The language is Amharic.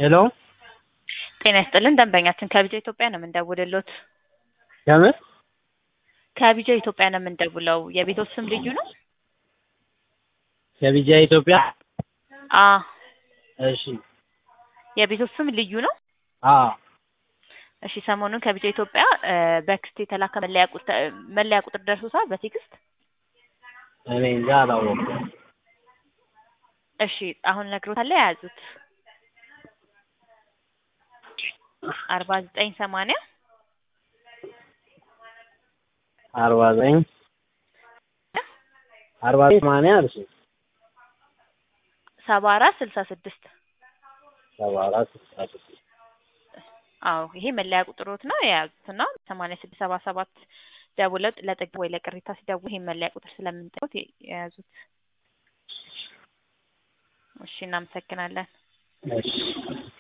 ሄሎ ጤና ይስጥልን ደንበኛችን ከቢጃ ኢትዮጵያ ነው የምንደውልሎት። ከምን ከቢጃ ኢትዮጵያ ነው የምንደውለው። የቤቶት ስም ልዩ ነው? ከቢጃ ኢትዮጵያ? አ እሺ የቤቶት ስም ልዩ ነው? አ እሺ ሰሞኑን ከቢጃ ኢትዮጵያ እ በክስት የተላከ መለያ ቁጥር መለያ ቁጥር ደርሶታል በቴክስት? እኔ እንጃ አላወኩም። እሺ አሁን እነግሮታለሁ የያዙት አርባ ዘጠኝ ሰማንያ አርባ ዘጠኝ አርባ ዘጠኝ ሰማንያ እርሱ ሰባ አራት ስልሳ ስድስት ሰባ አራት ስልሳ ስድስት አዎ ይሄ መለያ ቁጥሮት ነው የያዙት እና ሰማንያ ስድስት ሰባ ሰባት ደውለው ለጥገና ወይ ለቅሬታ ሲደውሉ ይሄን መለያ ቁጥር ስለምንጠሩት የያዙት። እሺ እናመሰግናለን። እሺ